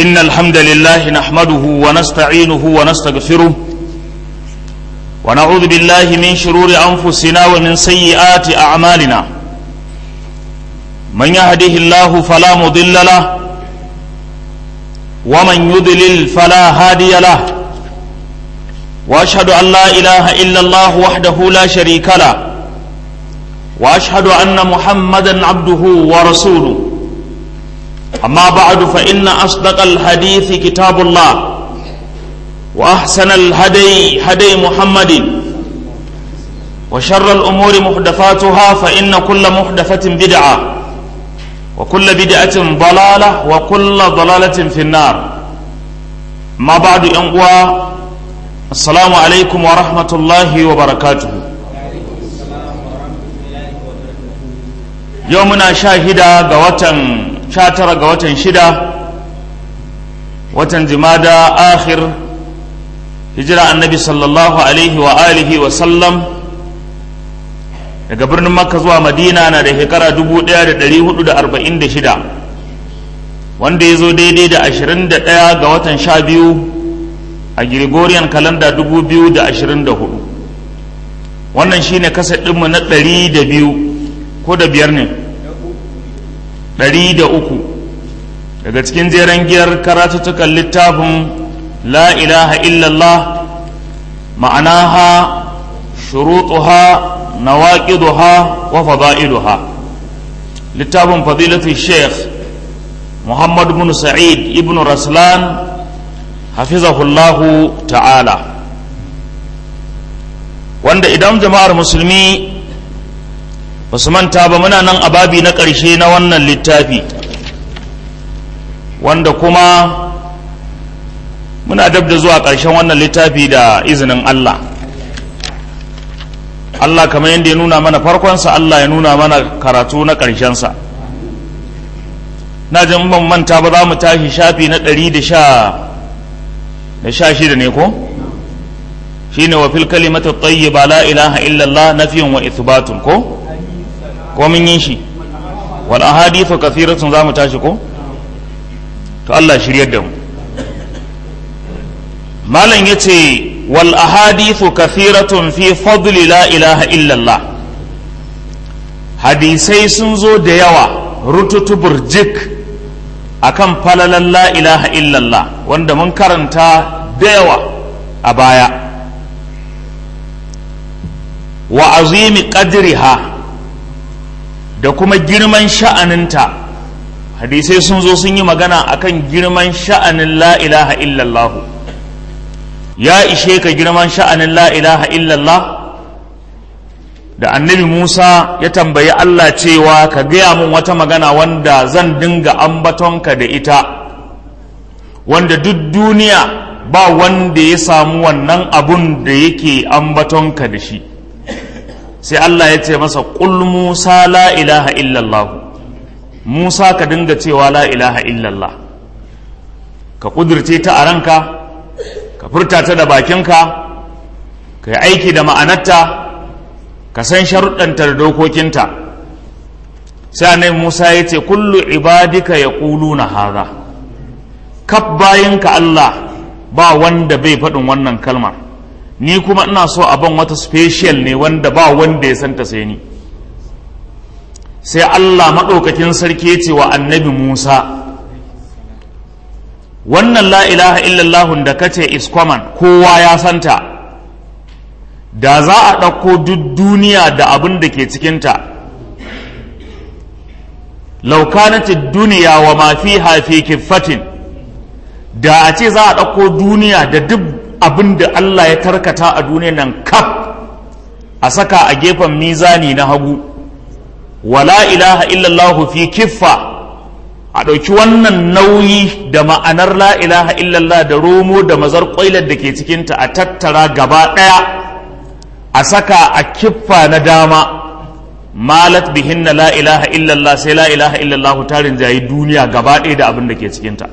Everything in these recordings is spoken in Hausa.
إن الحمد لله نحمده ونستعينه ونستغفره ونعوذ بالله من شرور أنفسنا ومن سيئات أعمالنا من يهده الله فلا مضل له ومن يضلل فلا هادي له وأشهد أن لا إله إلا الله وحده لا شريك له وأشهد أن محمدا عبده ورسوله أما بعد فإن أصدق الحديث كتاب الله وأحسن الهدي هدي محمد وشر الأمور محدثاتها فإن كل محدثة بدعة وكل بدعة ضلالة وكل ضلالة في النار ما بعد أنقوى السلام عليكم ورحمة الله وبركاته يومنا شاهدا قوة sha tara ga watan shida watan jimada akhir hijira annabi sallallahu alaihi wa alihi wa sallam daga birnin makka zuwa madina na da shekara 1446 wanda ya zo daidai da 21 ga watan sha biyu a gregorian kalanda 2024 wannan shine kasa ɗinmu na 200 ko da biyar ne ɗari da uku daga cikin jeren giyar karatuttukan littafin la ilaha illallah ma'anaha shurutuha nawaqiduha wa fada'iluha littafin fadilatu sheikh muhammad ibn sa'id ibn raslan hafizahullahu ta'ala wanda idan jama'ar musulmi ba su manta ba muna nan a babi na ƙarshe na wannan littafi wanda kuma muna dab da zuwa ƙarshen wannan littafi da izinin Allah Allah kamar yadda ya nuna mana farkonsa Allah ya nuna mana karatu na ƙarshensa na jin ban manta ba za mu tashi shafi na ɗari da sha da sha shida ne ko shine wa fil kalimatu tayyiba la ilaha illallah nafiyun wa ithbatun ko ko mun yi shi wal ahadithu kathiratun za mu tashi ko to Allah shiryar da mu malam yace wal ahadithu kathiratun fi fadli la ilaha illallah hadisai sun zo da yawa rututu burjik akan falalan la ilaha illallah wanda mun karanta da yawa a baya wa azimi qadriha da kuma girman sha'aninta hadisai sun zo sun yi magana akan girman sha'anin la ilaha illallah ya ishe ka girman sha'anin la ilaha illallah da annabi musa ya tambayi allah cewa ka gaya mun wata magana wanda zan dinga ambatonka da ita wanda duk duniya ba wanda ya samu wannan abun da yake ambatonka da shi sai Allah ya ce masa ƙul Musa la ilaha illallah Musa ka dinga cewa la ilaha illallah ka ƙudurce ta a ranka ka furta ta da bakinka ka yi aiki da ma'anarta ka san sharuɗanta da dokokinta sai annabi Musa ya ce kullu ibadika ya na haza kaf bayinka Allah ba wanda bai faɗin wannan kalmar ni kuma ina so a ban wata special ne wanda ba wanda ya santa sai ni sai Allah maɗaukakin sarki ya ce wa annabi Musa wannan la ilaha illallahun da kace is common kowa ya santa da za a ɗauko duk duniya da abin da ke cikinta laukanatid duniya wa ma fiha fi kiffatin da a ce za a ɗauko duniya da duk abin da Allah ya tarkata a duniya nan kaf a saka a gefen mizani na hagu wala ilaha illallah fi kiffa a ɗauki wannan nauyi da ma'anar la ilaha illallah da romo da mazar ƙwailar da ke cikinta a tattara gaba ɗaya a saka a kiffa na dama malat bihinna la ilaha illallah sai la ilaha illallah tarin jayi duniya gaba ɗaya da abin da ke cikinta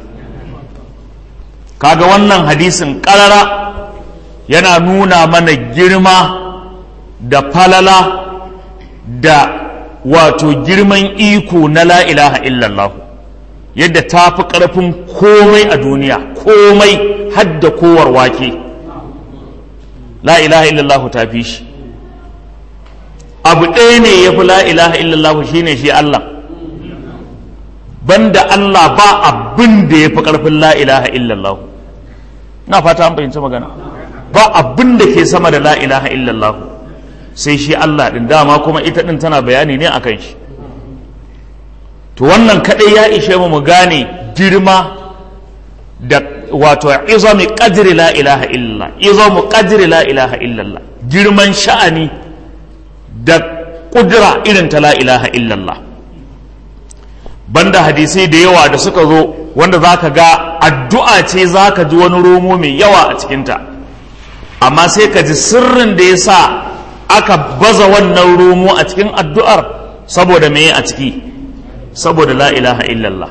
kaga wannan hadisin ƙarara yana nuna mana girma da falala da wato girman iko na la ilaha illallah yadda ta fi ƙarfin komai a duniya komai hadda kowar wake la ilaha illallah ta fi shi abu ɗaya ne ya fi la ilaha illallah shine shi Allah banda Allah ba abin da ya fi ƙarfin la ilaha illallah na fata an fahimci magana ba abin da ke sama da la ilaha illallah sai shi Allah ɗin dama kuma ita ɗin tana bayani ne akan shi to wannan kaɗai ya ishe mu mu gane girma da wato izami qadri la ilaha illallah izamu qadri la ilaha illallah girman sha'ani da kudura irin ta la ilaha illallah banda hadisai da yawa da suka zo wanda zaka ga addu'a ce zaka ji wani romo mai yawa a cikinta amma sai ka ji sirrin da ya sa aka baza wannan romo a cikin addu'ar saboda me a ciki saboda la ilaha illallah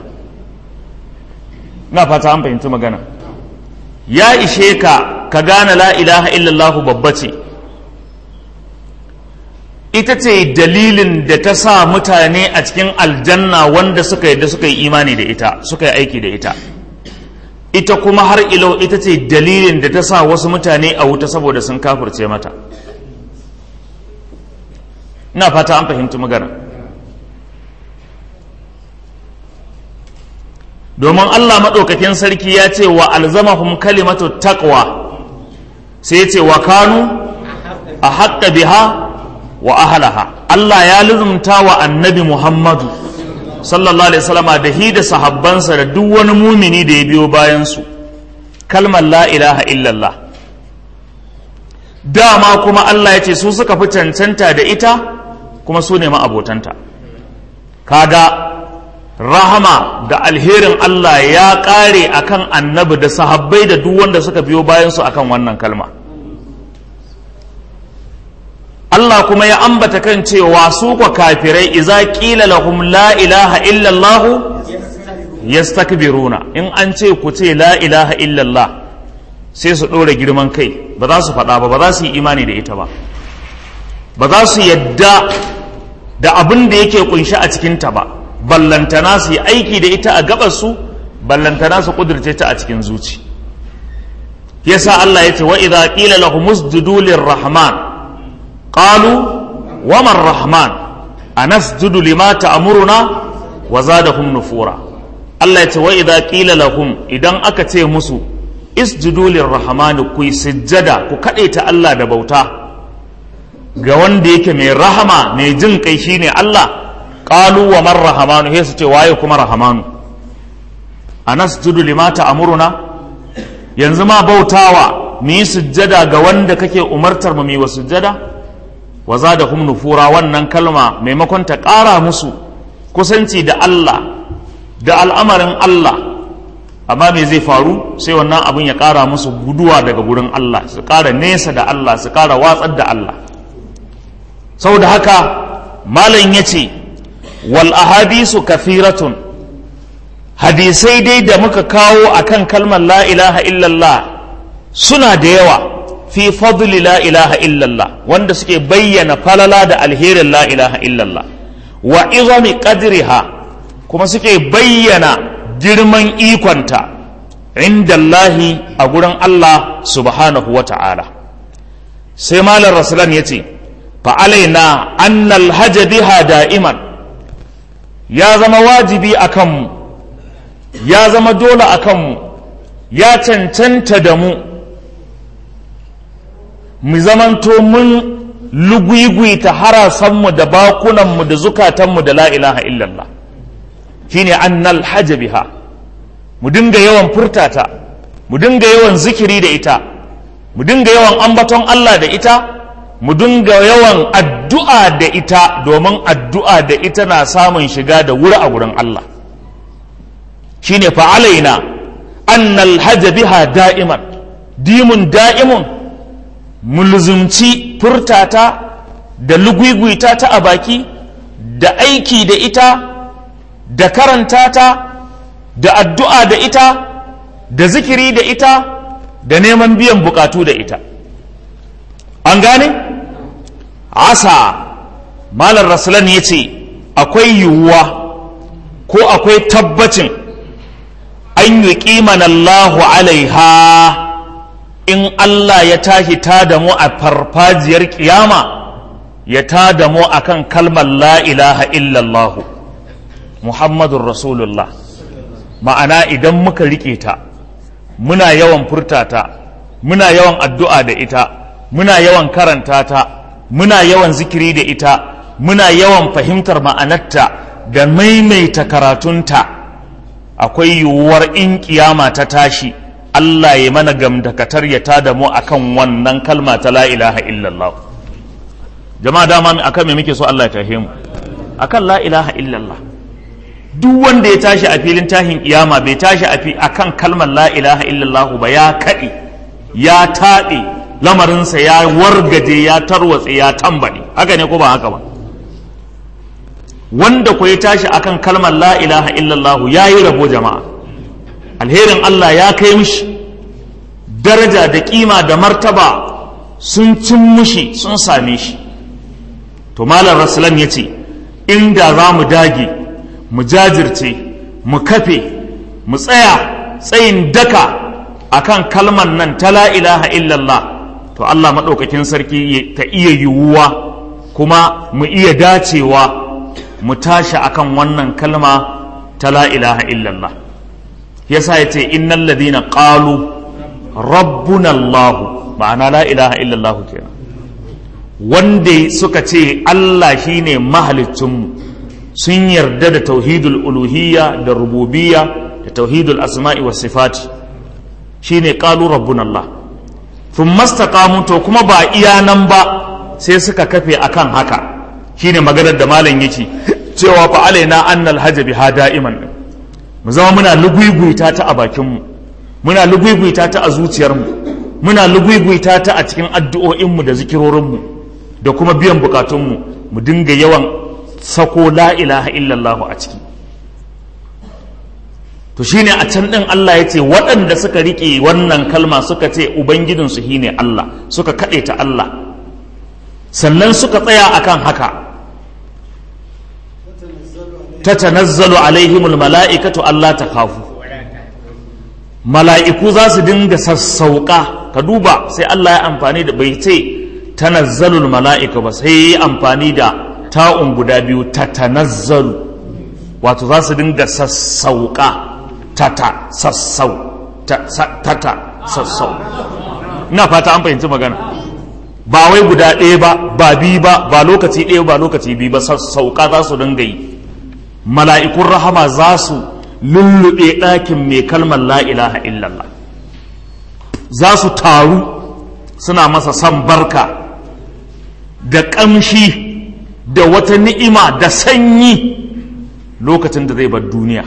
na fata an fahimci magana ya ishe ka ka gane la ilaha illallah babba ce ita ce dalilin da ta sa mutane a cikin aljanna wanda suka yadda suka yi imani da ita suka yi aiki da ita ita kuma har ilau ita ce dalilin da ta sa wasu mutane a wuta saboda sun kafirce mata ina fata an fahimci magana domin Allah maɗaukakin sarki ya ce wa alzamahum kalimatu taqwa sai ce wa kanu a haƙƙa biha wa ahalaha Allah ya lizumta wa annabi Muhammadu sallallahu alaihi wasallama da hi da sahabbansa da duk wani mumini da ya biyo bayansu kalmar la ilaha illallah dama kuma Allah ya ce su suka fi cancanta da ita kuma su ne ma'abotanta kaga rahama da alherin Allah ya ƙare akan annabi da sahabbai da duk wanda suka biyo bayansu akan wannan kalma Allah kuma ya ambata kan cewa su kwa kafirai iza qila lahum la ilaha illallah yastakbiruna in an ce ku ce la ilaha illallah sai su ɗora girman kai ba za su faɗa ba ba za su yi imani da ita ba ba za su yadda da abin da yake kunshi a cikinta ba ballantana su yi aiki da ita a gabarsu ballantana su kudirce ta a cikin zuci yasa Allah ya ce wa idza qila lahum usjudu lirrahman qalu wa man rahman anasjudu lima ta'muruna wa zadahum nufura Allah ya ce wa idza qila lahum idan aka ce musu isjudu lirrahman ku sujjada ku kadaita Allah da bauta ga wanda yake mai rahama mai jin kai shine Allah qalu wa man rahamanu sai su ce waye kuma rahamanu anasjudu lima ta'muruna yanzu ma bautawa mu yi sujjada ga wanda kake umartar mu yi wa sujjada wa zadahum nufura wannan kalma maimakon ta ƙara musu kusanci da Allah da al'amarin Allah amma me zai faru sai wannan abin ya ƙara musu guduwa daga gurin Allah su ƙara nesa da Allah su ƙara watsar da Allah saboda haka malam ya ce wal ahadisu kathiratun hadisai dai da muka kawo akan kalmar la ilaha illallah suna da yawa fi fadli la ilaha illallah wanda suke bayyana falala da alherin la ilaha illallah wa izami qadriha kuma suke bayyana girman ikonta inda Allahi a gurin Allah subhanahu wa ta'ala sai malar rasulan ya ce fa'alaina annal hajja biha da'iman ya zama wajibi a kanmu ya zama dole a kanmu ya cancanta da mu mu zamanto mun lugwigwita harasanmu da bakunanmu da zukatanmu da la ilaha illallah shine annal hajja biha mu dinga yawan furtata mu dinga yawan zikiri da ita mu dinga yawan ambaton Allah da ita mu dinga yawan addu'a da ita domin addu'a da ita na samun shiga da wuri a wurin Allah shine fa'alaina annal hajja biha da'iman dimun da'imun mulzumci furtata da lugwigwita ta a baki da aiki da ita da karanta ta da addu'a da ita da zikiri da ita da neman biyan bukatu da ita an gane asa malar rasulan ya ce akwai yiwuwa ko akwai tabbacin an yuqimana Allahu alaiha in Allah ya tashi ta da mu a farfajiyar kiyama ya ta da mu akan kalmar la ilaha illallah Muhammadun Rasulullah ma'ana idan muka rike ta muna yawan furta ta muna yawan addu'a da ita muna yawan karanta ta muna yawan zikiri da ita muna yawan fahimtar ma'anarta da maimaita karatunta akwai yiwuwar in kiyama ta tashi Allah ya mana gamdakatar ya tada mu akan wannan kalma ta la ilaha illallah jama'a dama akan me muke so Allah ya tahe mu akan la ilaha illallah duk wanda ya tashi a filin tahin kiyama bai tashi a kan kalmar la ilaha illallah ba ya kaɗe ya taɗe lamarinsa ya wargaje ya tarwatse ya tambaɗe haka ne ko ba haka ba wanda ku ya tashi akan kalmar la ilaha illallah ya yi rabo jama'a alherin Allah ya kai mishi daraja da kima da martaba sun cin mushi sun same shi to malam rasulan ya ce inda za mu dage mu jajirce mu kafe mu tsaya tsayin daka akan kalmar nan ta la ilaha illallah to Allah maɗaukakin sarki ta iya yiwuwa kuma mu iya dacewa mu tashi akan wannan kalma ta la ilaha illallah yasa ya ce innal ladina qalu rabbuna Allah ma'ana la ilaha illallah kenan wanda suka ce Allah shine mahaliccinmu sun yarda da tauhidul uluhiyya da rububiyya da tauhidul asma'i was sifati shine qalu rabbuna Allah thumma istaqamu to kuma ba iya nan ba sai suka kafe akan haka shine maganar da malam yake cewa fa alaina annal hajj biha da'iman mu zama muna luguiguita ta a bakin mu muna luguiguita ta a zuciyar mu muna luguiguita ta a cikin addu'o'in mu da zikirorin mu da kuma biyan bukatun mu mu dinga yawan sako la ilaha illallah a ciki to shine a can din Allah ya ce waɗanda suka riƙe wannan kalma suka ce ubangijinsu shine Allah suka kaɗe ta Allah sannan suka tsaya akan haka ta tanazzalu alaihimul mala'ikatu Allah ta kafu mala'iku za su dinga sassauka ka duba sai Allah ya amfani da bai ce tanazzalul mala'ika ba sai ya amfani da ta'un guda biyu ta tanazzalu wato za su dinga sassauka tata sassau tata sassau ina fata an fahimci magana ba wai guda ɗaya ba ba biyu ba ba lokaci ɗaya ba lokaci biyu ba sassauka za su dinga yi mala'ikun rahama za su lullube ɗakin mai kalmar la ilaha illallah za su taru suna masa san barka da ƙamshi da wata ni'ima da sanyi lokacin da zai bar duniya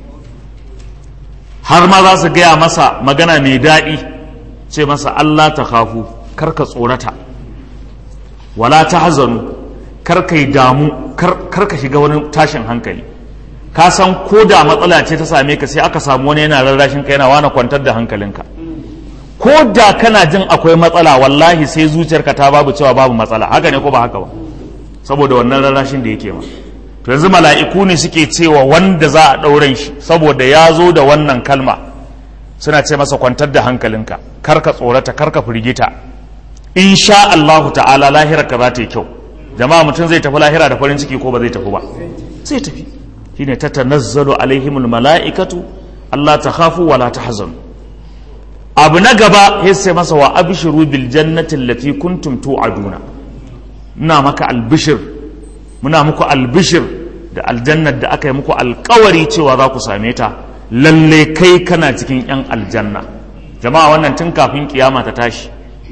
har ma za su gaya masa magana mai daɗi ce masa Allah ta kafu karka tsorata wala ta hazanu karka yi damu karka shiga wani tashin hankali ka san ko da matsala ce ta same ka sai aka samu wani yana rarrashin ka yana wani kwantar da hankalinka ko da kana jin akwai matsala wallahi sai zuciyarka ta babu cewa babu matsala haka ne ko ba haka ba saboda wannan rarrashin da yake ma to yanzu mala'iku ne suke cewa wanda za a ɗauren shi saboda ya zo da wannan kalma suna ce masa kwantar da hankalinka karka tsorata karka firgita insha Allahu ta'ala lahira ka za ta yi kyau jama'a mutum zai tafi lahira da farin ciki ko ba zai tafi ba zai tafi shine ta tanazzalu alaihimul mala'ikatu Allah ta khafu wala tahzanu abu na gaba ya sai masa wa abshiru bil jannati allati kuntum tu'aduna ina maka albishir muna muku albishir da aljannar da aka yi muku alkawari cewa za ku same ta lalle kai kana cikin 'yan aljanna jama'a wannan tun kafin kiyama ta tashi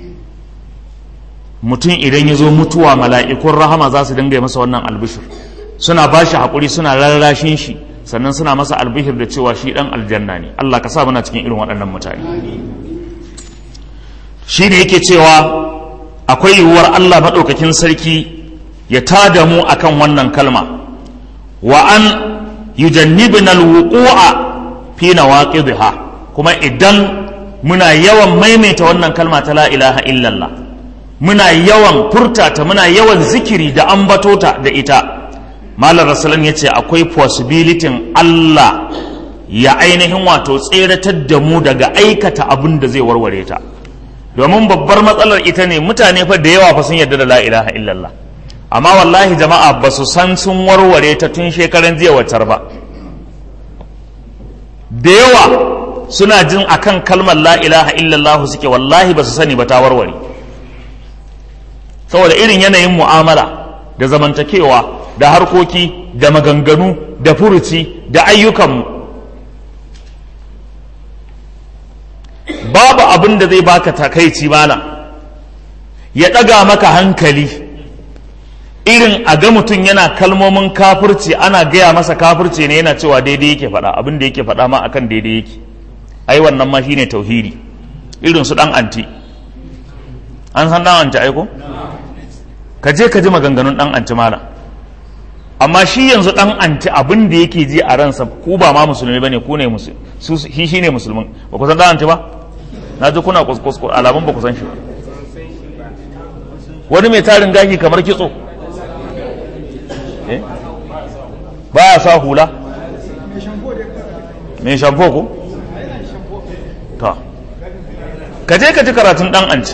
mutum idan ya zo mutuwa mala'ikun rahama za su dinga masa wannan albishir suna ba shi haƙuri suna rarrashin shi sannan suna masa albishir da cewa shi ɗan aljanna ne Allah ka sa muna cikin irin waɗannan mutane shi ne yake cewa akwai yiwuwar Allah maɗaukakin sarki ya tada mu akan wannan kalma wa an yujannibna alwuqu'a fi nawaqidha kuma idan muna yawan maimaita wannan kalma ta la ilaha illallah muna yawan furtata muna yawan zikiri da ambatota da ita malar rasulun ya ce akwai possibility Allah ya ainihin wato tseratar da mu daga aikata abin da zai warware ta domin babbar matsalar ita ne mutane fa da yawa fa sun yarda da la ilaha illallah amma wallahi jama'a ba su san sun warware ta tun shekaran jiya wacar ba da yawa suna jin akan kalmar la ilaha illallah suke wallahi ba su sani ba ta warware saboda irin yanayin mu'amala da zamantakewa da harkoki da maganganu da furuci da ayyukanmu babu abin da zai baka takaici malam ya ɗaga maka hankali irin a ga mutum yana kalmomin kafirci ana gaya masa kafirci ne yana cewa daidai yake faɗa abin da yake faɗa ma akan daidai yake ai wannan ma shine tauhidi irin su ɗan anti an san ɗan anti aiko ka je ka ji maganganun ɗan anti malam amma shi yanzu ɗan anti abin da yake ji a ransa ku ba ma musulmi bane ku ne musulmi shi shine musulmin ba ku san ɗan anti ba na ji kuna kuskus alamun ba ku san shi ba wani mai tarin gashi kamar kitso ba ya sa hula mai shamfo ko ta ka je ka ji karatun dan anci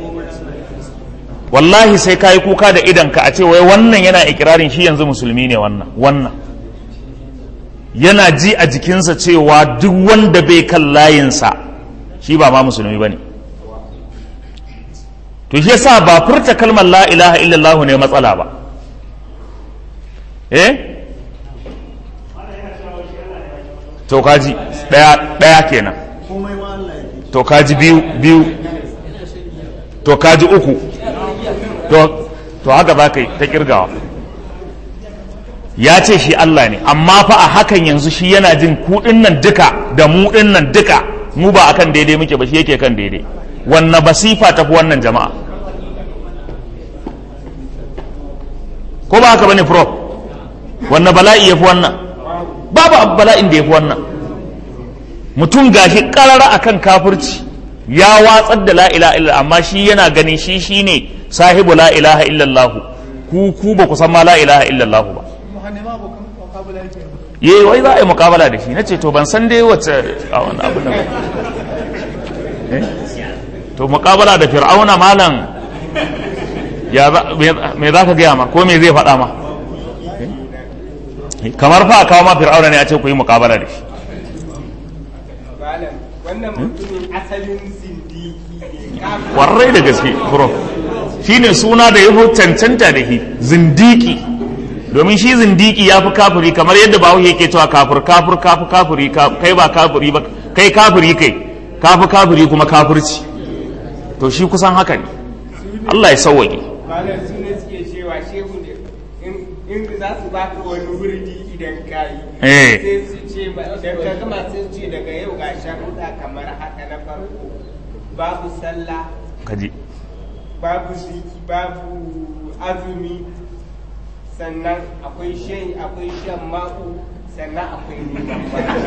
wallahi sai ka yi kuka da idanka a ce wai wannan yana ikirarin shi yanzu musulmi ne wannan wannan yana ji a jikinsa cewa duk wanda bai kan layinsa shi ba ma musulmi ba ne to shi yasa ba furta kalmar la ilaha illallah ne matsala ba eh to kaji daya daya kenan to kaji biyu biyu to kaji uku to to haka za ka yi ta kirgawa ya ce shi Allah ne amma fa a hakan yanzu shi yana jin kuɗin nan duka da mu ɗin nan duka mu ba akan daidai muke ba shi yake kan daidai wanne basifa tafi wannan jama'a ko ba haka bane prof wanne bala'i yafi wannan babu bala'in da yafi wannan mutum gashi karara akan kafirci ya watsar da la ilaha illa amma shi yana ganin shi shine sahibu la ilaha illallah ku ku ba ku san ma la ilaha illallah ba ye wai za a yi mukabala da shi na ce to ban san dai wace a wani abin da ba to mukabala da fir'auna malam ya me za ka gaya ma ko me zai faɗa ma kamar fa kawo ma fir'auna ne a ce ku yi mukabala da shi wannan mutumin asalin zindiki ne warrai da gaske bro shine suna da ya cancanta da shi zindiki domin shi zindiki ya fi kafiri kamar yadda bawo yake cewa kafir kafir kafir kafiri kai ba kafiri ba kai kafiri kai kafi kafiri kuma kafirci to shi kusan haka ne Allah ya sauwaƙe malam su ne suke cewa shehu ne in za su baka wani wurdi idan ka yi Eh. sai su ce ba da ka gama sun ce daga yau ga sharuɗa kamar haka na farko babu sallah kaji babu ziki babu azumi sannan akwai shan akwai shan ma'u sannan akwai neman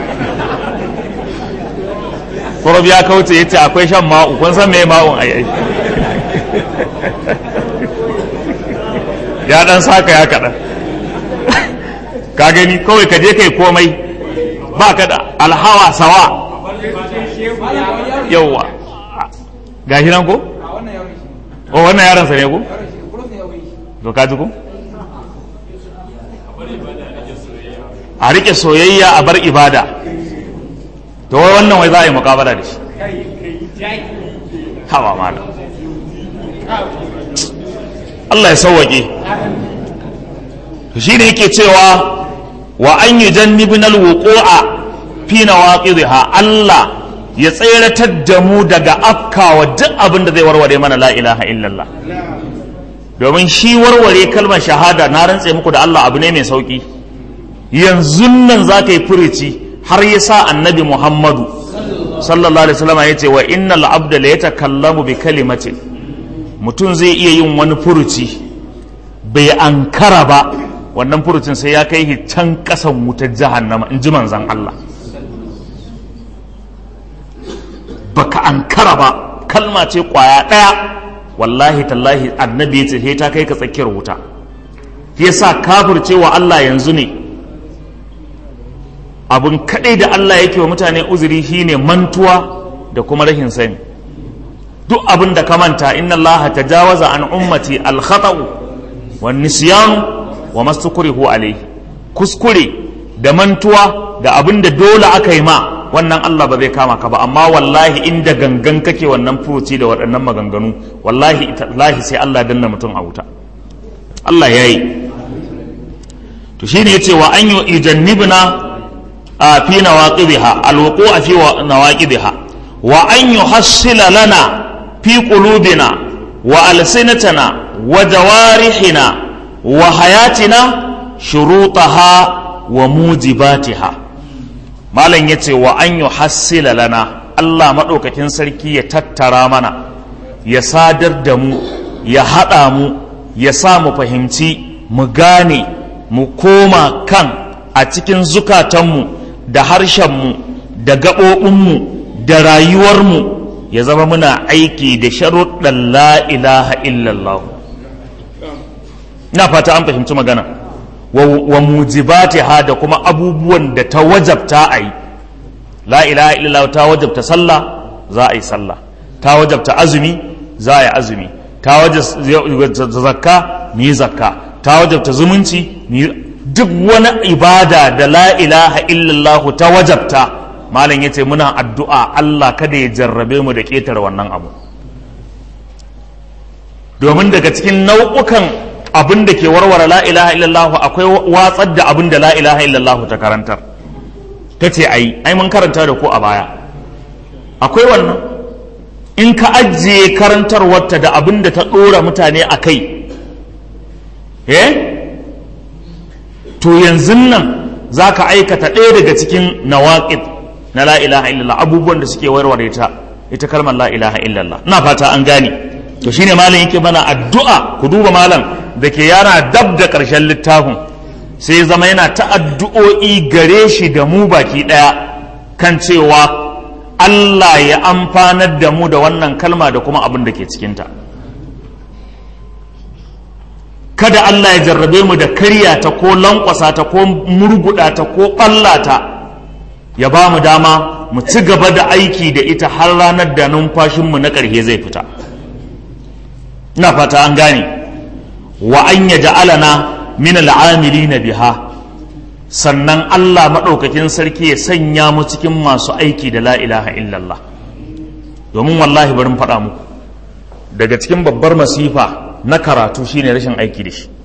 Korob ya kauce yace akwai shan ma'u kun san me ma'un ai ai ya dan saka ya kaɗan ka gani kawai ka je kai komai ba ka da alhawa sawa yauwa gashi nan ko o wannan yaron sa ne ko to ka ji ko a rike soyayya a bar ibada to wai wannan wai za a yi mukabala da shi hawa malam Allah ya sauwaƙe shi ne yake cewa wa an yi jannibin alwuƙo'a fi na Allah ya tseratar da mu daga afkawa duk abin da zai warware mana la ilaha illallah domin shi warware kalmar shahada na rantse muku da Allah abu ne mai sauƙi yanzu nan za ka yi furici har ya sa annabi muhammadu sallallahu alaihi wasallam ya ce wa innal abda la yatakallamu bi kalimatin mutum zai iya yin wani furuci bai ankara ba wannan furucin sai ya kai shi can kasan wutar jahannama in ji manzan Allah baka ankara ba kalma ce kwaya ɗaya wallahi tallahi annabi ya ce sai ta kai ka tsakiyar wuta yasa kafircewa Allah yanzu ne abin kaɗai da Allah yake wa mutane uzuri shine mantuwa da kuma rashin sani duk abin da ka manta inna Allah tajawaza an ummati al-khata'u wan nisyan wa mastukrihu alayhi kuskure da mantuwa da abin da dole aka yi ma wannan Allah ba zai kama ka ba amma wallahi inda gangan kake wannan furuci da waɗannan maganganu wallahi wallahi sai Allah ya danna mutum a wuta Allah ya yi to shine yace wa an yu ijannibna a fi nawaqibiha alwuqu'u fi nawaqibiha wa an yuhassila lana fi qulubina wa alsinatana wa jawarihina wa hayatina shurutaha wa mujibatiha malam yace wa an yuhassila lana Allah madaukakin sarki ya tattara mana ya sadar da mu ya haɗa mu ya sa mu fahimci mu gane mu koma kan a cikin zukatanmu da harshenmu da gaɓoɓinmu da rayuwarmu ya zama muna aiki da sharuɗan la ilaha illallah na fata an fahimci magana wa mujibati ha da kuma abubuwan da ta wajabta a yi la ilaha illallah ta wajabta sallah za a yi sallah ta wajabta azumi za a yi azumi ta wajabta zakka mu yi zakka ta wajabta zumunci duk wani ibada da la ilaha illallah ta wajabta malam yace muna addu'a Allah kada ya jarrabe mu da ƙetare wannan abu domin daga cikin nau'ukan abin da ke warware la ilaha illallah akwai watsar da abin da la ilaha illallah ta karantar ta ce ai ai mun karanta da ku a baya akwai wannan in ka ajiye karantarwarta da abin da ta ɗora mutane a kai eh to yanzu nan za ka aikata ɗaya daga cikin nawaƙid na la ilaha illallah abubuwan da suke warware ta ita kalmar la ilaha illallah na fata an gane to shine malam yake mana addu'a ku duba malam da ke yana dab da ƙarshen littafin sai zama yana ta addu'o'i gare shi da mu baki ɗaya kan cewa Allah ya amfanar da mu da wannan kalma da kuma abin da ke cikinta kada Allah ya jarrabe mu da karya ta ko lankwasa ta ko murguda ta ko ɓallata ya ba mu dama mu ci gaba da aiki da ita har ranar da numfashinmu na ƙarshe zai fita ina fata an gane wa an ya ja'alana min al'amilina biha sannan Allah maɗaukakin sarki ya sanya mu cikin masu aiki da la ilaha illallah domin wallahi barin faɗa muku daga cikin babbar masifa na karatu shine rashin aiki da shi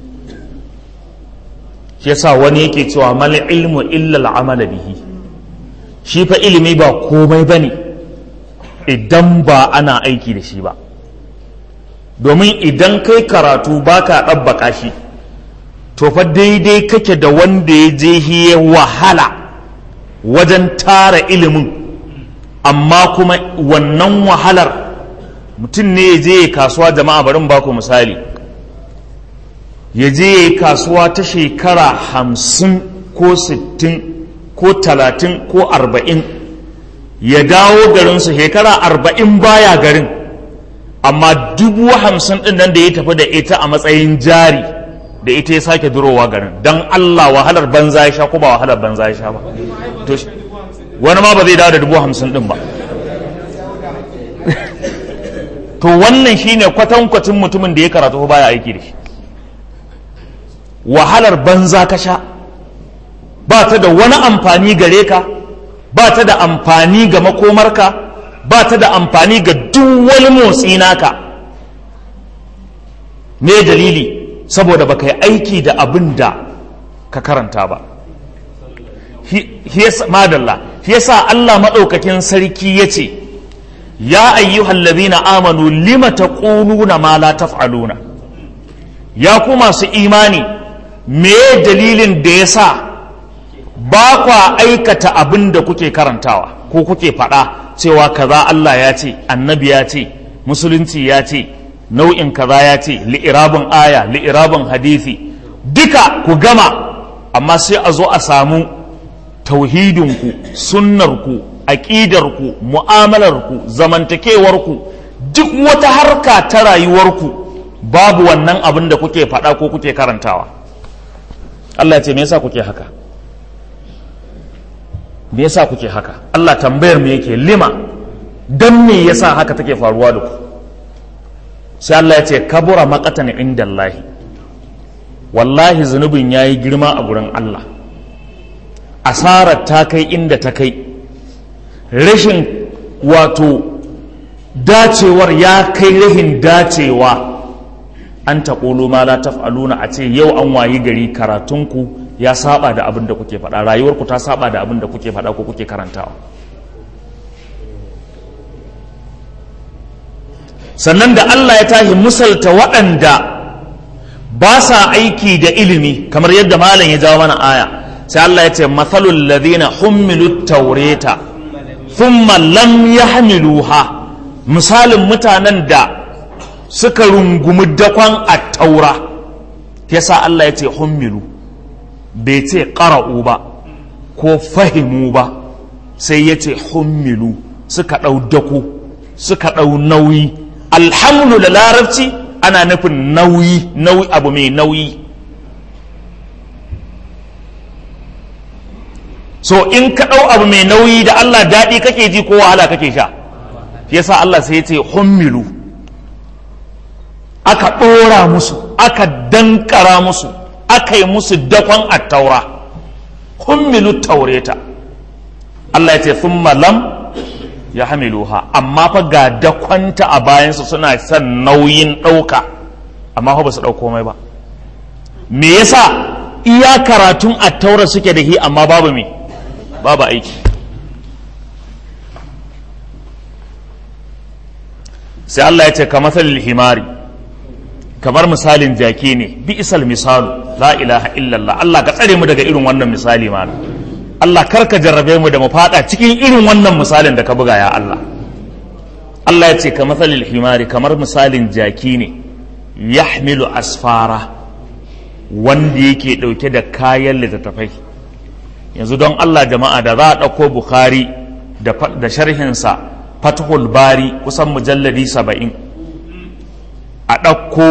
shi yasa wani yake cewa mal ilmu illa al'amala bihi shi fa ilimi ba komai bane idan ba ana aiki da shi ba domin idan kai karatu baka ɗabbaka shi to fa daidai kake da wanda ya je ya wahala wajen tara ilimin amma kuma wannan wahalar mutum ne ya je kasuwa jama'a barin baku misali ya je kasuwa ta shekara hamsin ko sittin ko talatin ko arba'in ya dawo garinsu shekara arba'in baya garin amma dubu hamsin ɗin nan da ya tafi da ita a matsayin jari da ita ya sake durowa garin don Allah wahalar banza ya sha ko ba wahalar banza ya sha ba wani ma ba zai dawo da dubu hamsin ɗin ba to wannan shine kwatankwacin mutumin da ya karatu baya aiki da shi wahalar banza ka sha ba ta da wani amfani gare ka ba ta da amfani ga makomarka ba ta da amfani ga duk wani motsi naka me dalili saboda baka yi aiki da abin da ka karanta ba madalla shi yasa Allah maɗaukakin sarki ya ce ya ayyuhal ladhina amanu lima taquluna ma la taf'aluna ya ku masu imani me dalilin da yasa ba kwa aikata abin da kuke karantawa ko kuke faɗa cewa kaza Allah ya ce annabi ya ce musulunci ya ce nau'in kaza ya ce li'irabin aya li'irabin hadisi duka ku gama amma sai a zo a samu tauhidinku sunnarku aƙidarku mu'amalarku zamantakewarku duk wata harka ta rayuwarku babu wannan abin da kuke faɗa ko kuke karantawa Allah ce me yasa kuke haka me yasa kuke haka Allah tambayar mu yake lima dan me yasa haka take faruwa da ku sai Allah ya ce kabura maqatan indallahi wallahi zunubin yayi girma a gurin Allah asarar ta kai inda ta kai rashin wato dacewar ya kai rahin dacewa an taƙolo ma la taf'aluna a ce yau an wayi gari karatunku ya saba da abin da kuke faɗa rayuwarku ta saba da abin da kuke faɗa ko kuke karantawa sannan da Allah ya tashi musalta waɗanda ba sa aiki da ilimi kamar yadda malam ya jawo mana aya sai Allah ya ce mathalul ladina hummilu taureta thumma lam yahmiluha misalin mutanen da suka rungumi dakon a taura yasa Allah ya ce hummilu bai ce ƙara'u ba ko fahimu ba sai ya ce hummilu suka ɗau dako suka ɗau nauyi alhamdu da larabci ana nufin nauyi nauyi abu mai nauyi so in ka ɗau abu mai nauyi da Allah daɗi kake ji ko wahala kake sha yasa Allah sai ya ce hummilu aka ɗora musu aka dankara musu aka yi musu dakon attaura hummilu taureta Allah ya ce thumma lam ya hamiluha amma fa ga dakonta a bayansu suna son nauyin ɗauka amma fa ba su ɗauko mai ba me yasa iya karatun attaura suke da hi amma babu me babu aiki sai Allah ya ce ka matsalil himari kamar misalin jaki ne bi isal misalu la ilaha illallah Allah ka tsare mu daga irin wannan misali ma Allah kar ka jarrabe mu da mu fada cikin irin wannan misalin da ka buga ya Allah Allah ya ce ka matsalil himari kamar misalin jaki ne yahmilu asfara wanda yake dauke da kayan littattafai yanzu don Allah jama'a da za a ɗauko Bukhari da sharhinsa Fathul Bari kusan mujalladi saba'in a ɗauko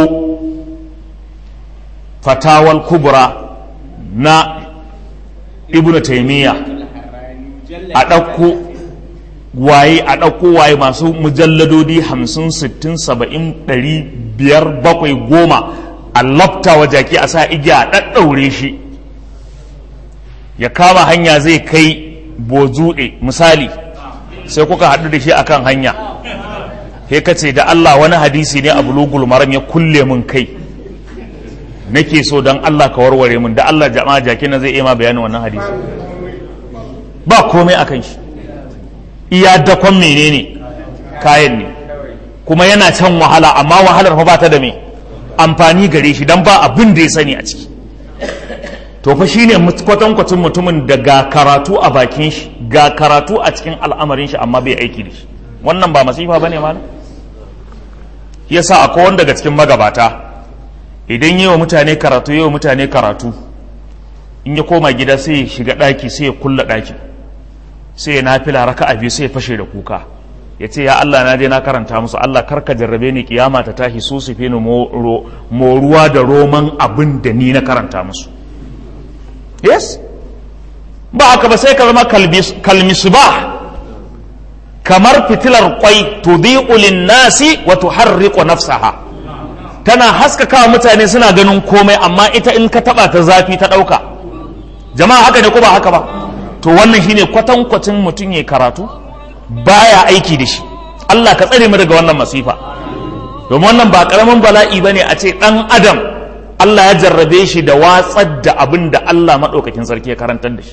fatawal kubra na ibn taimiyya a ɗauko waye a ɗauko waye masu mujalladodi hamsin sittin saba'in ɗari biyar bakwai goma a lafta wa jaki a sa igiya a ɗaɗɗaure shi ya kama hanya zai kai bozuɗe misali sai kuka haɗu da shi akan hanya he ka ce da Allah wani hadisi ne a bulugul maram ya kulle mun kai nake so don Allah ka warware mun da Allah jama'a jaki na zai iya ma bayanin wannan hadisi ba komai a kan shi iya dakon menene kayan ne kuma yana can wahala amma wahalar fa ba ta da me amfani gare shi don ba abin da ya sani a ciki to fa shine kwatankwacin mutumin da ga karatu a bakin shi ga karatu a cikin al'amarin shi amma bai aiki da shi wannan ba masifa bane malam yasa akwai wanda daga cikin magabata idan yi wa mutane karatu yi wa mutane karatu in ya koma gida sai ya shiga ɗaki sai ya kulla ɗaki sai ya nafila raka a biyu sai ya fashe da kuka ya ce ya Allah na je na karanta musu Allah karka jarrabe ni kiyama ta tashi su su fi ni moruwa da roman abin da ni na karanta musu yes ba haka ba sai ka zama kalmisu ba kamar fitilar kwai tudhi'u lin-nasi wa tuharriqu nafsaha tana haskaka mutane suna ganin komai amma ita in ka taba ta zafi ta dauka jama'a haka ne ko ba haka ba to wannan shine kwatankwacin mutum ya karatu baya aiki da shi Allah ka tsare mu daga wannan masifa domin wannan ba karamin bala'i bane a ce dan adam Allah ya jarrabe shi da watsar da abin da Allah madaukakin sarki ya karantar da shi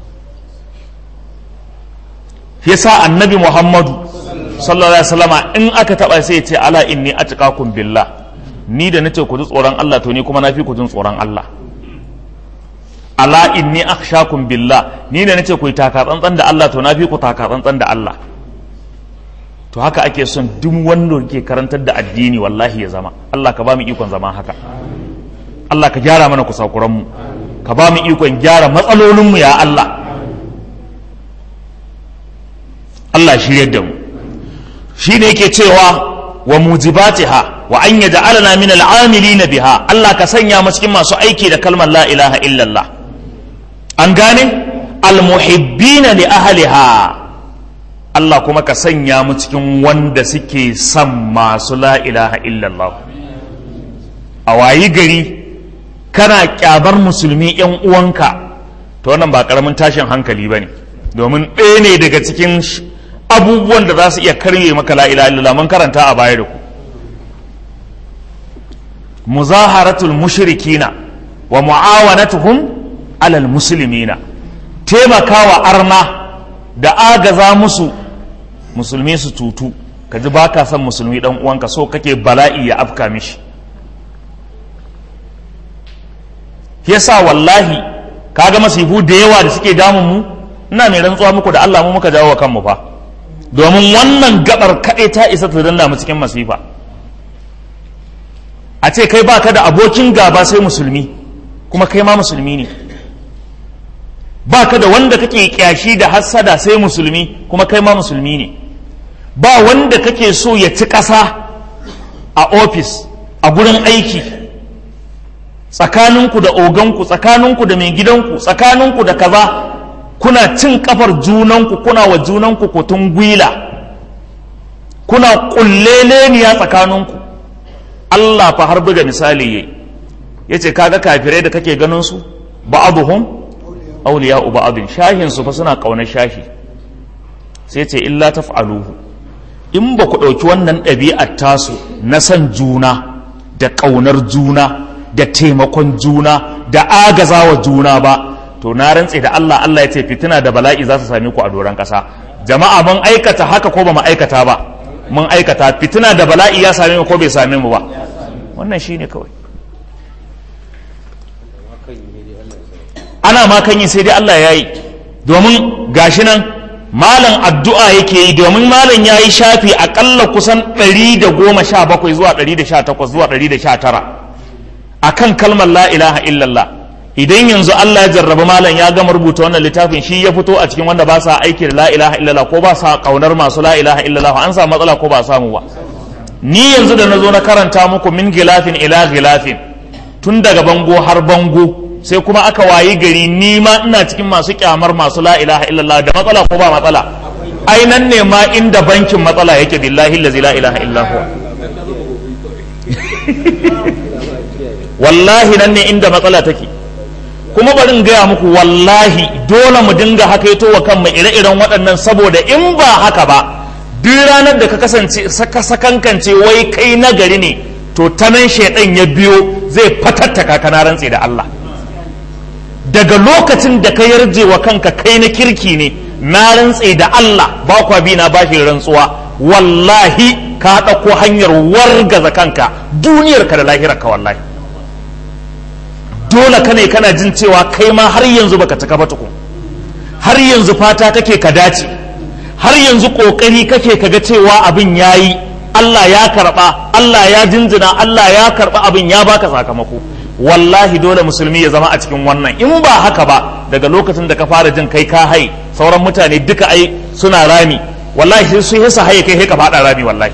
yasa annabi muhammadu sallallahu alaihi wasallama in aka taba sai ya ce ala inni atqakum billah ni da nace ku ji tsoron Allah to ni kuma na fi ku jin tsoron Allah ala inni akhshakum billah ni da nace ku yi taka tsantsan da Allah to na fi ku taka tsantsan da Allah to haka ake son duk wanda ke karantar da addini wallahi ya zama Allah ka ba mu ikon zama haka Allah ka gyara mana kusakuran mu ka ba mu ikon gyara matsalolin mu ya Allah Allah shiryar da mu shi ne yake cewa wa mujibatiha wa an yaj'alana min al'amilina biha Allah ka sanya mu cikin masu aiki da kalmar la ilaha illallah an gane almuhibbina li ahliha Allah kuma ka sanya mu cikin wanda suke son masu la ilaha illallah a wayi gari kana kyabar musulmi yan uwanka to wannan ba karamin tashin hankali ba ne domin ɗaya ne daga cikin abubuwan da za su iya karye maka la ilaha illallah mun karanta a baya da ku muzaharatul mushrikina wa mu'awanatuhum alal muslimina taimakawa arna da agaza musu musulmi su tutu ka ji ba ka son musulmi dan uwanka so kake bala'i ya afka mishi yasa wallahi kaga masifu da yawa da suke damun mu ina mai rantsuwa muku da Allah mu muka jawo wa kanmu fa domin wannan gabar kaɗai ta isa ta danna mu cikin masifa a ce kai baka da abokin gaba sai musulmi kuma kai ma musulmi ne baka da wanda kake kyashi da hassada sai musulmi kuma kai ma musulmi ne ba wanda kake so ya ci ƙasa a ofis a gurin aiki tsakaninku da oganku tsakaninku da mai gidanku tsakaninku da kaza kuna cin kafar junanku kuna wa junanku kutun gwila kuna kulleleniya tsakaninku Allah fa har buga misali yayi yace kaga kafirai da kake ganin su ba'aduhum awliya'u ba'adin shahin su fa suna kaunar shahi sai ce illa taf'aluhu in ba ku ɗauki wannan ɗabi'ar tasu na san juna da ƙaunar juna da taimakon juna da agazawa juna ba to na rantse da Allah Allah ya ce fitina da bala'i za su same ku a doron ƙasa jama'a mun aikata haka ko ba mu aikata ba mun aikata fitina da bala'i ya same mu ko bai same mu ba wannan shine kawai ana ma kan yi sai dai Allah ya yi domin gashi nan malam addu'a yake yi domin malam ya yi shafi akalla kusan 117 zuwa 118 zuwa 119 a kan kalmar la ilaha illallah idan yanzu Allah ya jarraba malam ya gama rubuta wannan littafin shi ya fito a cikin wanda ba sa aiki da la ilaha illallah ko ba sa kaunar masu la ilaha illallah an samu matsala ko ba samu ba ni yanzu da na zo na karanta muku min gilafin ila gilafin tun daga bango har bango sai kuma aka wayi gari ni ma ina cikin masu kyamar masu la ilaha illallah da matsala ko ba matsala ai nan ne ma inda bankin matsala yake billahi allazi la ilaha illa huwa wallahi nan ne inda matsala take kuma bari in gaya muku wallahi dole mu dinga hakaito wa kanmu ire-iren waɗannan saboda in ba haka ba duk ranar da ka kasance saka sakankance wai kai nagari ne to ta nan shaidan ya biyo zai fatattaka kana rantse da Allah daga lokacin da ka yarje wa kanka kai na kirki ne na rantse da Allah ba kwa bi na bashi rantsuwa wallahi ka ɗauko hanyar wargaza kanka duniyarka da lahirarka wallahi dole ka ne kana jin cewa kai ma har yanzu baka cika ba tukun har yanzu fata kake ka dace har yanzu kokari kake kaga cewa abin yayi Allah ya karba Allah ya jinjina Allah ya karba abin ya baka sakamako wallahi dole musulmi ya zama a cikin wannan in ba haka ba daga lokacin da ka fara jin kai ka hai sauran mutane duka ai suna rami wallahi sun yi haye kai ka fada rami wallahi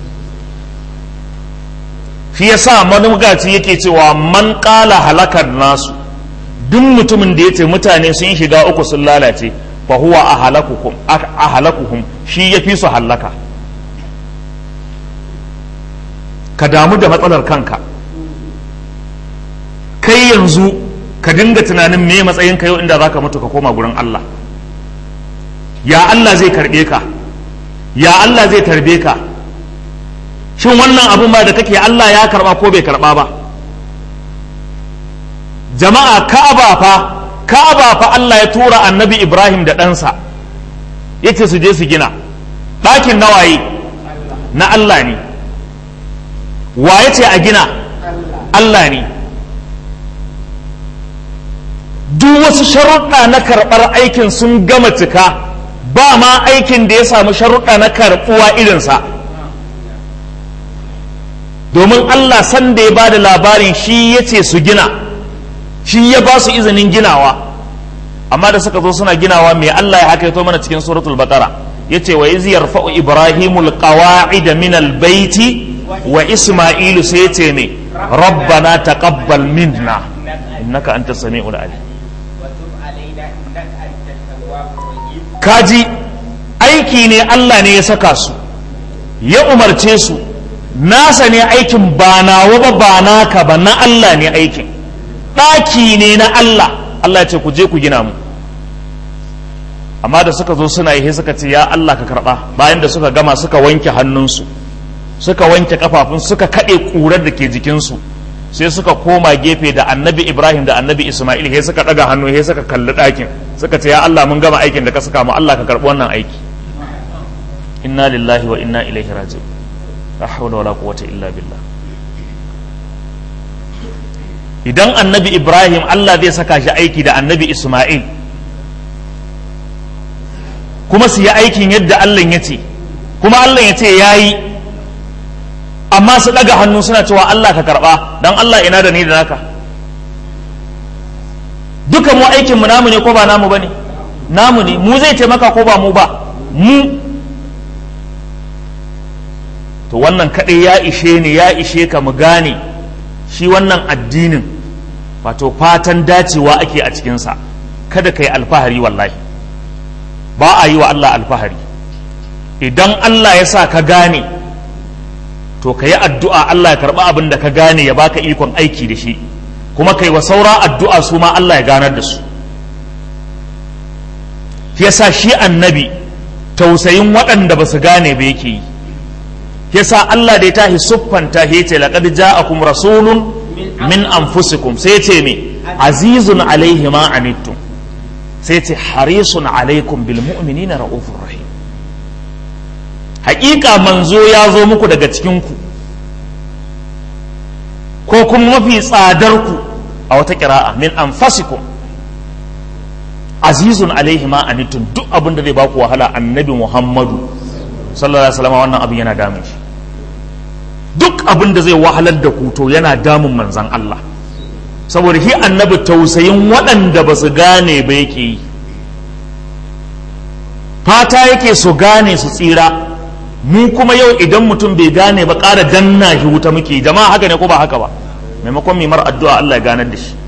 shi yasa manugaci yake cewa man kala halakar nasu duk mutumin da yace mutane sun shiga uku sun lalace fa huwa ahalakuhum ahalakuhum shi yafi su halaka ka damu da matsalar kanka kai yanzu ka dinga tunanin me matsayin ka yau inda zaka mutu ka koma gurin Allah ya Allah zai karbe ka ya Allah zai tarbe ka shin wannan abun ba da kake Allah ya karba ko bai karba ba jama'a ka'aba fa ka'aba fa Allah ya tura annabi Ibrahim da ɗansa yace su je su gina ɗakin nawaye na Allah ne wa yace a gina Allah ne duk wasu sharuɗa na karɓar aikin sun gama cika ba ma aikin da ya samu sharuɗa na karɓuwa irinsa domin Allah sanda ya ba da labarin shi ya ce su gina shi ya ba su izinin ginawa amma da suka zo suna ginawa mai Allah ya haka mana cikin suratul baqara yace wa iz yarfa'u ibrahimul qawa'ida min albayti wa isma'ilu sai yace me rabbana taqabbal minna innaka antas samiul alim kaji aiki ne Allah ne ya saka su ya umarce su nasa ne aikin ba nawa ba ba naka ba na Allah ne aikin ɗaki ne na Allah Allah ya ce ku je ku gina mu amma da suka zo suna yi suka ce ya Allah ka karɓa bayan da suka gama suka wanke hannunsu suka wanke kafafun suka kaɗe ƙurar da ke jikinsu sai suka koma gefe da annabi ibrahim da annabi ismail he suka ɗaga hannu he suka kalli ɗakin suka ce ya Allah mun gama aikin da ka saka mu Allah ka karɓi wannan aiki inna lillahi wa inna ilaihi raji'un la hawla wala quwwata illa billah idan annabi ibrahim Allah zai saka shi aiki da annabi ismail kuma su yi aikin yadda Allah ya ce kuma Allah ya ce ya yi amma su ɗaga hannu suna cewa Allah ka karɓa don Allah ina da ni da naka duka mu aikin mu namu ne ko ba namu ba ne namu ne mu zai taimaka ko ba mu ba mu to wannan kaɗai ya ishe ni ya ishe ka mu gane shi wannan addinin wato fatan dacewa ake a cikinsa kada ka yi alfahari wallahi ba a yi wa Allah alfahari idan Allah ya sa ka gane to ka yi addu'a Allah ya karɓi abin da ka gane ya baka ikon aiki da shi kuma kai wa saura addu'a su ma Allah ya ganar da su yasa shi annabi tausayin waɗanda ba su gane ba yake yi yasa Allah da ya tahi siffanta ya ce laqad ja'akum rasulun min anfusikum sai ce me azizun alaihi ma anittum sai ce harisun alaikum bil mu'minina ra'ufur rahim haƙiƙa manzo ya zo muku daga cikinku ko kuma mafi tsadarku a wata ƙira'a min anfasikum azizun alaihi ma anittum duk abin da zai baku wahala annabi muhammadu sallallahu alaihi wasallam wannan abin yana damun shi duk abin da zai wahalar da ku to yana damun manzan Allah saboda shi annabi tausayin waɗanda ba su gane ba yake yi fata yake su gane su tsira mu kuma yau idan mutum bai gane ba ƙara danna shi wuta muke jama'a haka ne ko ba haka ba maimakon mimar addu'a Allah ya ganar da shi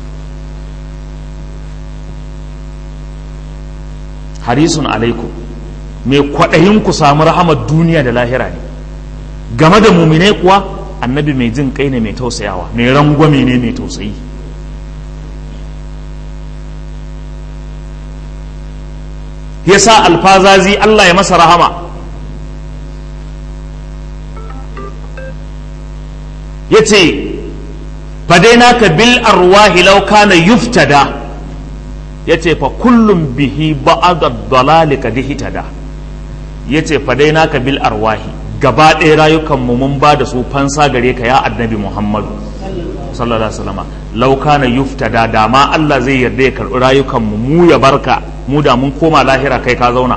harisun alaikum mai kwaɗayin ku samu rahamar duniya da lahira ne game da mumine kuwa annabi mai jin kai ne mai tausayawa mai rangwame ne mai tausayi yasa alfazazi Allah ya masa rahama ya ce fadainaka bil arwahi law kana yuftada ya ce fa kullum bihi ba'ada dalali kad hitada ya ce fadainaka bil arwahi gaba ɗaya rayukanmu mun ba da su fansa gare ka ya annabi muhammadu sallallahu alaihi wasallam law kana yuftada da ma Allah zai yarda ya karɓi rayukanmu mu ya barka mu da mun koma lahira kai ka zauna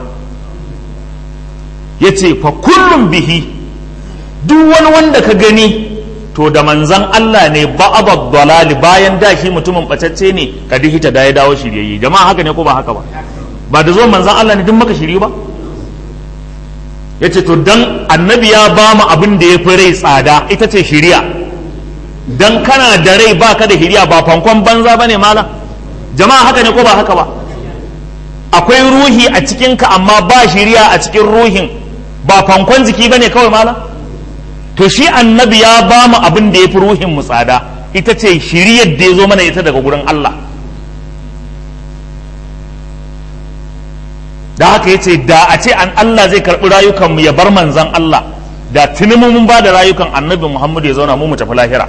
ya ce fa kullum bihi duk wani wanda ka gani to da manzan Allah ne ba'abad dalali bayan da shi mutumin bacacce ne ka dihita da ya dawo shiryayye jama'a haka ne ko ba haka ba ba da zuwan manzan Allah ne duk maka shiri ba ya ce to dan annabi ya ba mu abin da ya fi rai tsada ita ce shiriya dan kana da rai ba ka da shiriya ba fankon banza ba ne malam jama'a haka ne ko ba haka ba akwai ruhi a cikinka amma ba shiriya a cikin ruhin ba fankon jiki ba ne kawai malam to shi annabi ya ba mu abin da ya fi ruhin mu tsada ita ce shiriyar da ya zo mana ita daga gurin Allah da haka ya ce da a ce an Allah zai karɓi rayukanmu ya bar manzan Allah da tuni mun ba da rayukan annabi Muhammadu ya zauna mu mu tafi lahira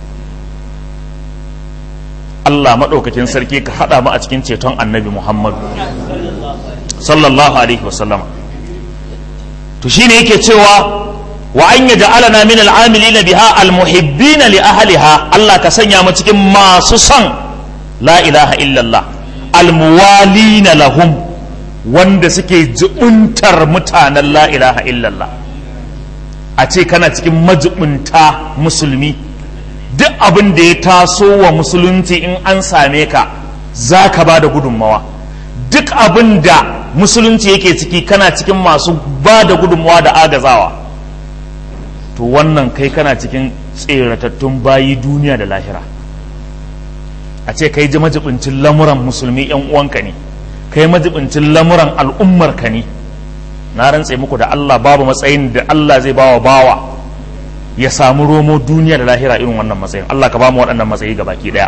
Allah maɗaukakin sarki ka haɗa mu a cikin ceton annabi Muhammadu sallallahu alaihi wasallam to shine yake cewa wa an yaj'alana min al'amilina biha almuhibbina li ahliha Allah ka sanya mu cikin masu son la ilaha illallah almuwalina lahum wanda suke jibuntar mutanen la ilaha illallah a ce kana cikin majibunta musulmi duk abin da ya taso wa musulunci in an same ka za ka ba da gudunmawa duk abin da musulunci yake ciki kana cikin masu ba da gudunmawa da agazawa to wannan kai kana cikin tseratattun bayi duniya da lahira a ce kai ji majibincin lamuran musulmi yan uwanka ne kai majibincin lamuran al'ummar ka ne na rantse muku da Allah babu matsayin da Allah zai bawa bawa ya samu romo duniya da lahira irin wannan matsayin Allah ka ba mu waɗannan matsayi ga baki ɗaya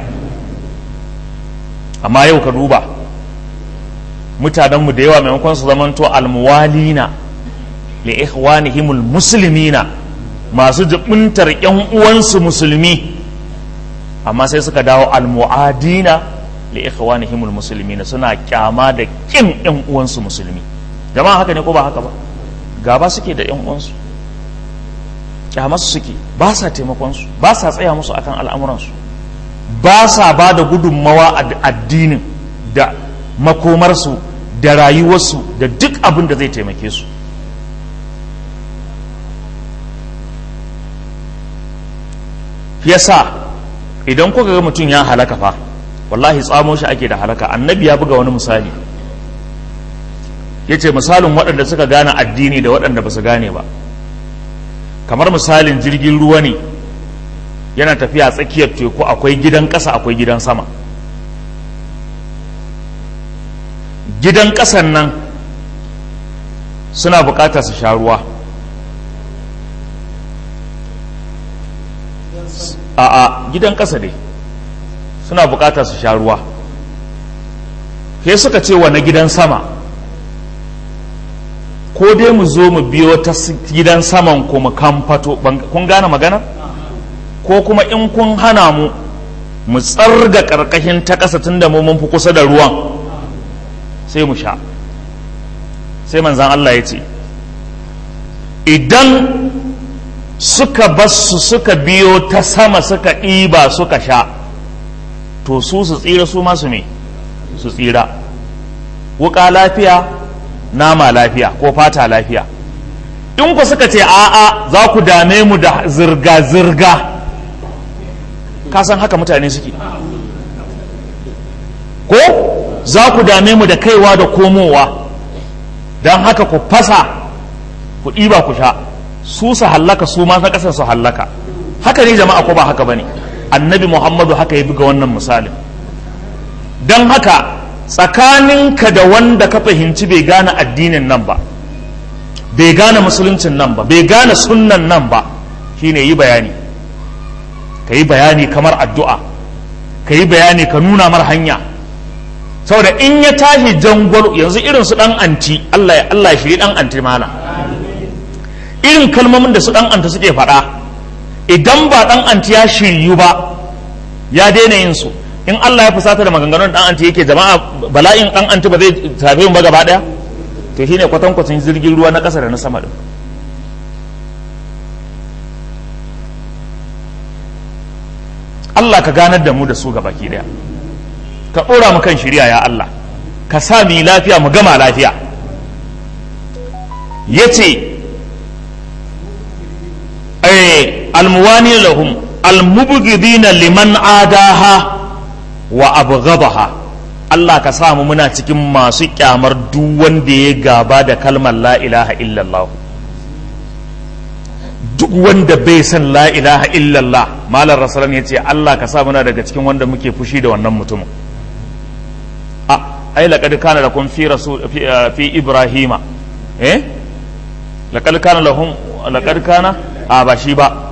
amma yau ka duba mutanenmu da yawa maimakon su zamanto almuwalina li ikhwanihimul muslimina masu jibintar yan uwansu musulmi amma sai suka dawo almuadina li ikhwanihimul muslimina suna kyama da kin yan uwansu musulmi jama'a haka ne ko ba haka ba gaba suke da yan uwansu kyamarsu suke ba sa taimakon su ba sa tsaya musu akan al'amuransu ba sa ba da gudunmawa a addinin da makomarsu da rayuwarsu da duk abin da zai taimake su yasa idan kuka ga mutum ya halaka fa wallahi tsamo shi ake da halaka annabi ya buga wani misali ya ce misalin waɗanda suka gane addini da waɗanda ba su gane ba kamar misalin jirgin ruwa ne yana tafiya tsakiyar teku akwai gidan ƙasa akwai gidan sama gidan ƙasan nan suna buƙatar su sha ruwa a'a gidan ƙasa dai suna buƙatar su sha ruwa ke suka ce wa na gidan sama ko dai mu zo mu biyo ta gidan saman ku mu kamfato kun gane magana ko kuma in kun hana mu mu tsarga ƙarƙashin ta ƙasa tun da mu mun fi kusa da ruwan sai mu sha sai manzan Allah ya ce idan suka basu suka biyo ta sama suka ɗiba suka sha to su su tsira su masu me su tsira wuka lafiya nama lafiya ko fata lafiya in ku suka ce a'a za ku dame mu da zirga-zirga ka san haka mutane suke ko za ku dame mu da kaiwa da komowa don haka ku fasa ku ɗiba ku sha su su hallaka su ma na ƙasar su hallaka haka ne jama'a ko ba haka ba ne annabi muhammadu haka ya buga wannan misalin don haka tsakaninka da wanda ka fahimci bai gane addinin nan ba bai gane musuluncin nan ba bai gane sunnan nan ba shine yi bayani ka yi bayani kamar addu'a ka yi bayani ka nuna mar hanya saboda in ya tashi jangwalo yanzu irin su dan anti Allah ya Allah ya shiri dan anti mana irin kalmomin da su dan anti suke faɗa idan ba dan anti ya shiryu ba ya daina yin su in Allah ya fusata da maganganun dan anti yake jama'a bala'in dan anti ba zai tafi mu ba gaba daya to shine kwatankwacin jirgin ruwa na ƙasa da na sama din Allah ka ganar da mu da su gabaki daya ka ɗora mu kan shirya ya Allah ka sa mu lafiya mu gama lafiya ya ce almuwani lahum almubghidina liman adaha wa abghadaha Allah ka sa mu muna cikin masu kyamar duk wanda ya gaba da kalmar la ilaha illallah duk wanda bai san la ilaha illallah malar rasulan ya ce Allah ka sa muna daga cikin wanda muke fushi da wannan mutumin ai laqad kana lakum fi rasul fi, fi ibrahima eh laqad kana lahum laqad kana a ba shi ba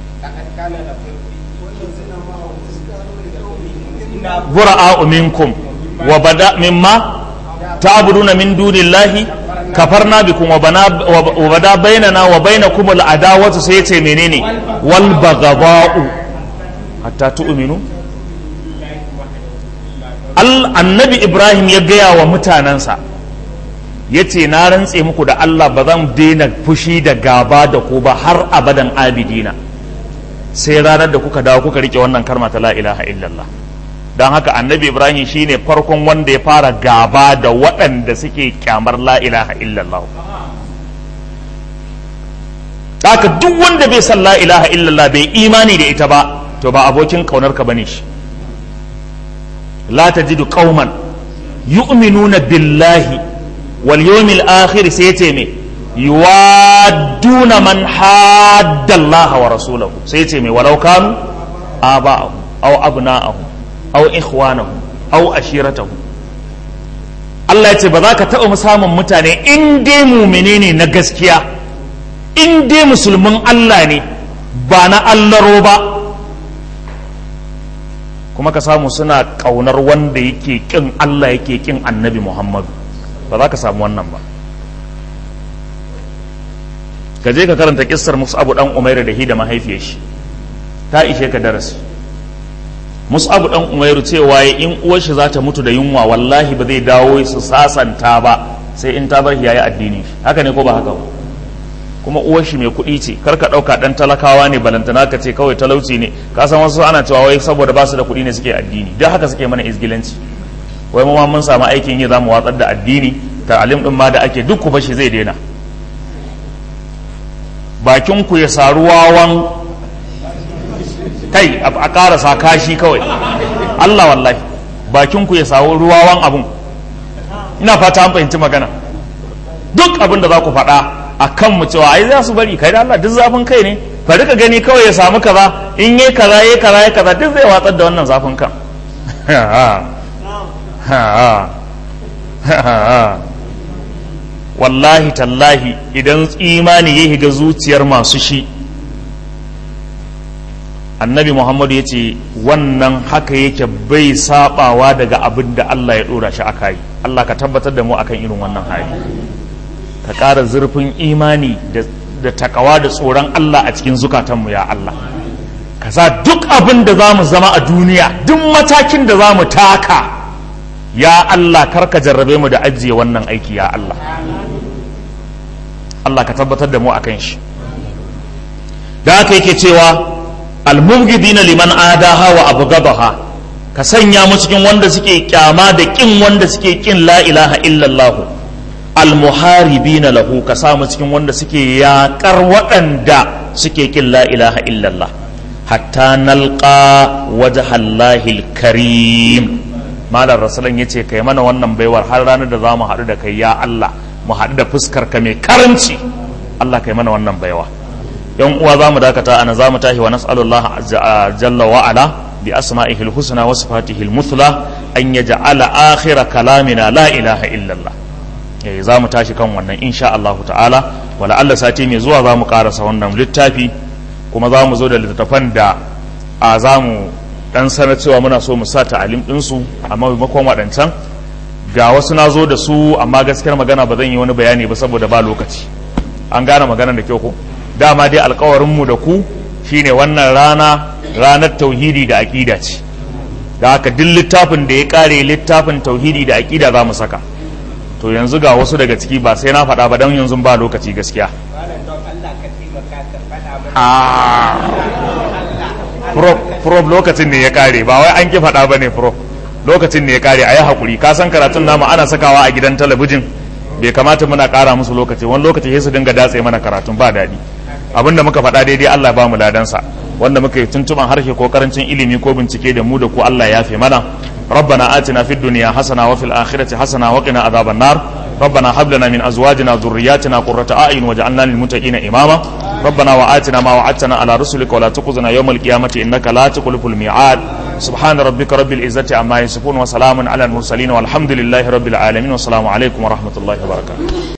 bura'a minkum wa bada mimma ta'buduna min dunillahi kafarna bikum wa bana wa bada bainana wa bainakum al-adawatu sai yace menene wal baghdha'u hatta tu'minu annabi ibrahim ya gaya wa mutanensa ya ce na rantse muku da allah ba zan daina fushi da gaba da ku ba har abadan abidina sai ranar da kuka dawo kuka rike wannan karma ta la ilaha illallah don haka annabi ibrahim shine farkon wanda ya fara gaba da waɗanda suke kyamar la ilaha illallah haka duk wanda bai san la ilaha illallah bai imani da ita ba to ba abokin kaunar ka bane shi لا تجد قوما يؤمنون بالله واليوم الآخر سيتمي يوادون من حاد الله ورسوله سيتمي ولو كانوا آباءهم أو أبناءهم أو إخوانهم أو أشيرتهم Allah ya ce ba za ka taɓa samun mutane in dai mumine ne na gaskiya in dai musulmin Allah ne ba na allaro ba kuma ka samu suna ƙaunar wanda yake ƙin Allah yake ƙin annabi Muhammadu ba za ka samu wannan ba ka je ka karanta kissar Mus'abu dan Umairu da hi da mahaifiyar shi ta ishe ka darasi Mus'abu dan Umairu cewa in uwar shi za ta mutu da yunwa wallahi ba zai dawo su sasanta ba sai in ta bar yayi addini haka ne ko ba haka ba kuma uwar shi mai kuɗi ce kar ka ɗauka ɗan talakawa ne balantana ka ce kawai talauci ne ka san wasu ana cewa wai saboda ba su da kuɗi ne suke addini duk haka suke mana izgilanci wai mu ma mun samu aikin yi za mu watsar da addini ta'alim din ma da ake duk ku bashi zai daina bakin ku ya saru wawan kai a ƙarasa kashi kawai Allah wallahi bakin ku ya saru ruwawan abun ina fata an fahimci magana duk abin da za ku faɗa a kan mu cewa ai za su bari kai da Allah duk zafin kai ne bari ka gani kawai ya samu kaza in yi kaza yi kaza yi kaza duk zai watsar da wannan zafin kan wallahi tallahi idan imani ya higa zuciyar masu shi annabi muhammadu ya ce wannan haka yake bai sabawa daga abin da Allah ya dora shi aka yi Allah ka tabbatar da mu akan irin wannan hali ka ƙara zurfin imani da takawa da tsoron Allah a cikin zukatanmu ya Allah ka sa duk abin da za mu zama a duniya duk matakin da za mu taka ya Allah karka jarrabe mu da ajiye wannan aiki ya Allah Allah ka tabbatar da mu akan shi da haka yake cewa almubghidina liman adaha wa abghadaha ka sanya mu cikin wanda suke kyama da kin wanda suke kin la ilaha illallah almuharibina lahu ka samu cikin wanda suke yaƙar waɗanda suke kin la ilaha illallah hatta nalqa wajhallahi karim malar rasulun ya ce kai mana wannan baiwar har ranar da za mu haɗu da kai ya Allah mu haɗu da fuskar ka mai karanci Allah kai mana wannan baiwa yan uwa za mu dakata ana za mu tashi wa nas'alullah jalla wa ala bi asma'ihi husna wa sifatihi al-muthla an yaj'ala akhira kalamina la ilaha illallah eh za mu tashi kan wannan insha Allah ta'ala wala Allah sati mai zuwa za mu karasa wannan littafi kuma za mu zo da littattafan da a za mu dan sanar cewa muna so mu sa ta'alim ɗinsu amma maimakon waɗancan ga wasu na zo da su amma gaskiyar magana ba zan yi wani bayani ba saboda ba lokaci an gane magana da kyau ko dama dai alkawarinmu da ku shine wannan rana ranar tauhidi da aƙida ce da haka duk littafin da ya ƙare littafin tauhidi da aƙida za mu saka to yanzu ga wasu daga ciki ba sai na faɗa ba don yanzu ba lokaci gaskiya prof lokacin ne ya kare ba wai an ki faɗa ba ne prof lokacin ne ya kare a yi haƙuri ka san karatun namu ana sakawa a gidan talabijin bai kamata muna ƙara musu lokaci wani lokaci sai su dinga datse mana karatun ba daɗi abinda muka faɗa daidai Allah ba mu ladansa wanda muka yi tuntuban harshe ko karancin ilimi ko bincike da mu da ku Allah ya fi mana ربنا آتنا في الدنيا حسنة وفي الآخرة حسنة وقنا عذاب النار ربنا هب لنا من أزواجنا وذرياتنا قرة أعين واجعلنا للمتقين إماما ربنا وآتنا ما وعدتنا على رسلك ولا تخزنا يوم القيامة إنك لا تخلف الميعاد سبحان ربك رب العزة عما يصفون وسلام على المرسلين والحمد لله رب العالمين والسلام عليكم ورحمة الله وبركاته